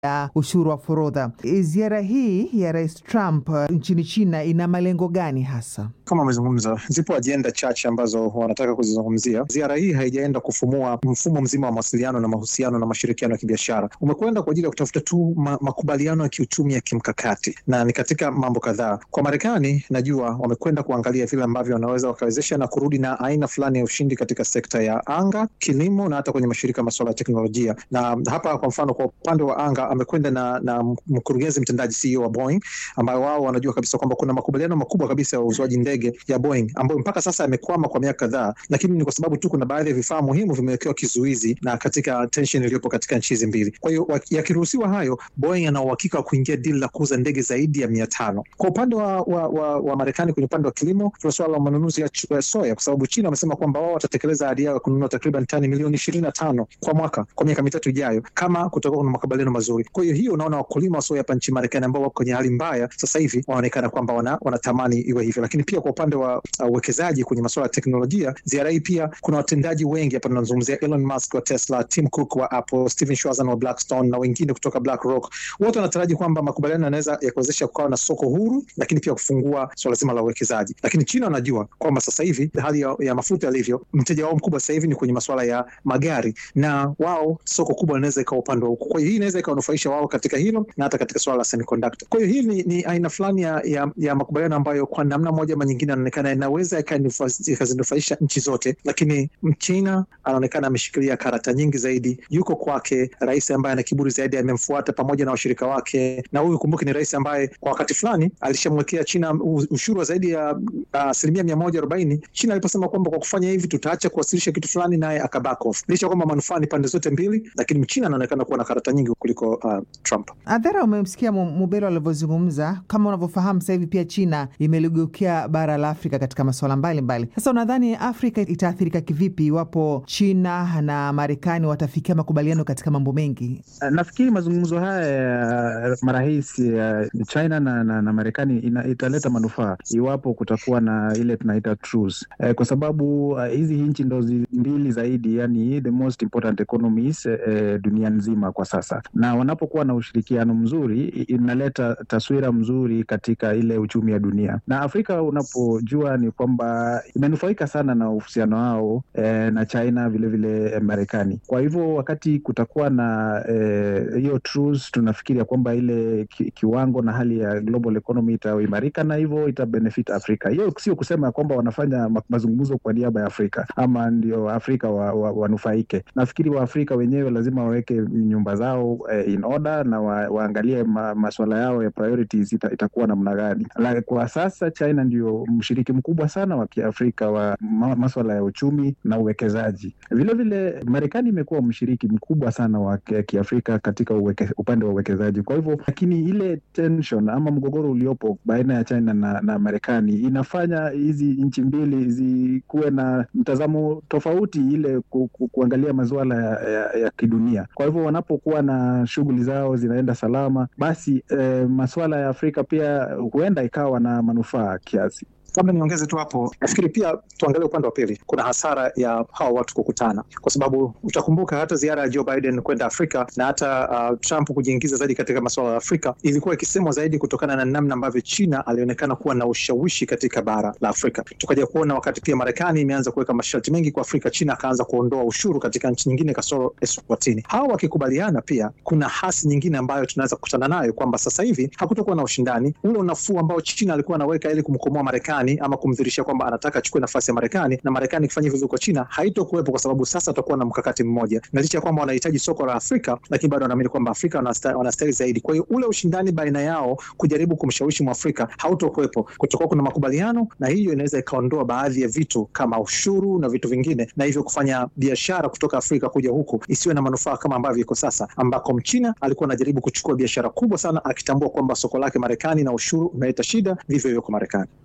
ya ushuru wa forodha. Ziara hii ya Rais Trump uh, nchini China ina malengo gani hasa? Kama amezungumza, zipo ajenda chache ambazo wanataka kuzizungumzia. Ziara hii haijaenda kufumua mfumo mzima wa mawasiliano na mahusiano na mashirikiano ya kibiashara, umekwenda kwa ajili ya kutafuta tu ma makubaliano ya kiuchumi ya kimkakati, na ni katika mambo kadhaa. Kwa Marekani, najua wamekwenda kuangalia vile ambavyo wanaweza wakawezesha na kurudi na aina fulani ya ushindi katika sekta ya anga, kilimo na hata kwenye mashirika masuala ya teknolojia. Na hapa kwa mfano, kwa upande wa anga amekwenda na, na mkurugenzi mtendaji CEO wa Boeing, ambayo wao wanajua kabisa kwamba kuna makubaliano makubwa kabisa ya uuzwaji ndege ya Boeing ambayo mpaka sasa yamekwama kwa miaka kadhaa, lakini ni kwa sababu tu kuna baadhi ya vifaa muhimu vimewekewa kizuizi na katika tension iliyopo katika nchi hizi mbili. Kwa hiyo yakiruhusiwa hayo, Boeing ana uhakika wa kuingia dili la kuuza ndege zaidi ya mia tano. Kwa upande wa, wa, wa, wa Marekani kwenye upande wa kilimo, tuna suala la manunuzi ya soya, kwa sababu China wamesema kwamba wao watatekeleza ahadi yao ya kununua takriban tani milioni ishirini na tano kwa mwaka kwa miaka mitatu ijayo, kama kutakuwa kuna makubaliano mazuri. Kwa hiyo hiyo, unaona wakulima wa soya hapa nchini Marekani ambao wako kwenye hali mbaya sasa hivi wanaonekana kwamba wana, wanatamani iwe hivyo, lakini pia kwa upande wa uwekezaji uh, kwenye masuala ya teknolojia, ziara hii pia kuna watendaji wengi hapa, tunazungumzia Elon Musk wa Tesla, Tim Cook wa Apple, Steven Schwarzman wa Blackstone na wengine kutoka BlackRock. Wote wanataraji kwamba makubaliano yanaweza yakuwezesha kukawa na soko huru, lakini pia kufungua suala zima la uwekezaji. Lakini China wanajua kwamba sasa hivi hali ya, ya mafuta yalivyo, mteja wao mkubwa sasa hivi ni kwenye masuala ya magari, na wao soko kubwa linaweza ikawa upande wa huko. Kwa hiyo hii inaweza ikawanufaisha wao katika hilo na hata katika suala la semiconductor. Kwa hiyo hii ni, ni aina fulani ya, ya, ya makubaliano ambayo kwa namna moja ama nyingine anaonekana inaweza ikazinufaisha nchi zote, lakini Mchina anaonekana ameshikilia karata nyingi zaidi. Yuko kwake rais ambaye ana kiburi zaidi, amemfuata pamoja na washirika wake, na huyu kumbuke, ni rais ambaye kwa wakati fulani alishamwekea China ushuru wa zaidi ya asilimia uh, mia moja arobaini China aliposema kwamba kwa kufanya hivi tutaacha kuwasilisha kitu fulani, naye akaback off, licha kwamba manufaa ni pande zote mbili, lakini Mchina anaonekana kuwa na karata nyingi kuliko uh, Trump. Adhara, umemsikia Mubelo alivyozungumza. Kama unavyofahamu sasa hivi pia China imeligeukia bara la Afrika katika masuala mbalimbali. Sasa unadhani Afrika itaathirika kivipi iwapo China na Marekani watafikia makubaliano katika mambo mengi? Nafikiri mazungumzo haya ya marais ya China na, na, na Marekani italeta manufaa iwapo kutakuwa na ile tunaita truce, eh, kwa sababu hizi uh, nchi ndo mbili zaidi, yani the most important economies eh, dunia nzima kwa sasa, na wanapokuwa na ushirikiano mzuri inaleta taswira mzuri katika ile uchumi wa dunia. Na Afrika unapojua ni kwamba imenufaika sana na uhusiano wao eh, na China vilevile vile Marekani. Kwa hivyo wakati kutakuwa na hiyo eh, truce, tunafikiria kwamba ile ki, kiwango na hali ya global economy itaimarika na hivyo itabenefit Afrika. Hiyo sio kusema kwamba wanafanya mazungumzo kwa niaba ya Afrika ama ndio Afrika wanufaike wa, wa nafikiri Waafrika wenyewe lazima waweke nyumba zao eh, in order na wa, waangalie ma, maswala yao ya priorities ita, itakuwa namna gani. Kwa sasa China ndio mshiriki mkubwa sana wa Kiafrika wa ma, maswala ya uchumi na uwekezaji. Vilevile Marekani imekuwa mshiriki mkubwa sana wa Kiafrika katika uweke, upande wa uwekezaji. Kwa hivyo, lakini ile tension ama mgogoro uliopo baina ya China na, na Marekani inafanya hizi nchi mbili zikuwe na mtazamo tofauti ile ku, ku, kuangalia masuala ya, ya, ya kidunia. Kwa hivyo wanapokuwa na shughuli zao zinaenda salama, basi eh, masuala ya Afrika pia huenda ikawa na manufaa kiasi. Labda niongeze tu hapo, nafikiri pia tuangalie upande wa pili. Kuna hasara ya hawa watu kukutana, kwa sababu utakumbuka hata ziara ya Joe Biden kwenda Afrika na hata uh, Trump kujiingiza zaidi katika masuala ya Afrika ilikuwa ikisemwa zaidi kutokana na namna ambavyo China alionekana kuwa na ushawishi katika bara la Afrika. Tukaja kuona wakati pia Marekani imeanza kuweka masharti mengi kwa Afrika, China akaanza kuondoa ushuru katika nchi nyingine kasoro Eswatini. Hawa wakikubaliana, pia kuna hasi nyingine ambayo tunaweza kukutana nayo kwamba sasa hivi hakutakuwa na ushindani ule unafuu ambao China alikuwa anaweka ili kumkomoa Marekani ama kumdhirisha kwamba anataka achukue nafasi ya Marekani na Marekani ikifanya hivyo kwa China haitokuwepo, kwa sababu sasa watakuwa na mkakati mmoja, na licha ya kwamba wanahitaji soko la Afrika, lakini bado wanaamini kwamba Afrika wanastahili zaidi. Kwa hiyo ule ushindani baina yao kujaribu kumshawishi Mwafrika hautokuwepo, kutakuwa kuna makubaliano, na hiyo inaweza ikaondoa baadhi ya vitu kama ushuru na vitu vingine, na hivyo kufanya biashara kutoka Afrika kuja huku isiwe na manufaa kama ambavyo iko sasa, ambako Mchina alikuwa anajaribu kuchukua biashara kubwa sana, akitambua kwamba soko lake Marekani na ushuru unaleta shida, vivyo hivyo kwa Marekani. Adhere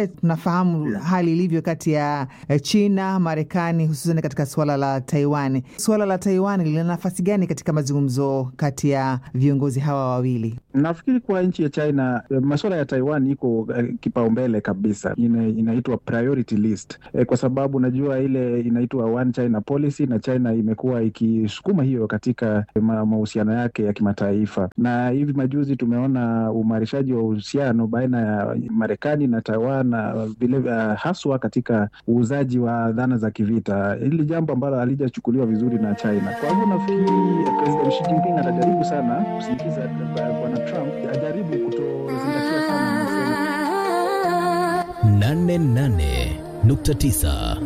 Vilevile tunafahamu yeah, hali ilivyo kati ya China, Marekani, hususan katika suala la Taiwan. Suala la Taiwan lina nafasi gani katika mazungumzo kati ya viongozi hawa wawili? Nafikiri kwa nchi ya China masuala ya Taiwan iko uh, kipaumbele kabisa, ina, inaitwa priority list eh, kwa sababu najua ile inaitwa one China policy na China imekuwa ikisukuma hiyo katika mahusiano yake ya kimataifa, na hivi majuzi tumeona uimarishaji wa uhusiano baina ya Marekani na Taiwan na vile uh, haswa katika uuzaji wa dhana za kivita, hili jambo ambalo halijachukuliwa vizuri na China. Kwa hivyo nafikiri President Xi Jinping atajaribu sana kusindikiza bwana Trump ajaribu kutozingatia sana nane nane nukta tisa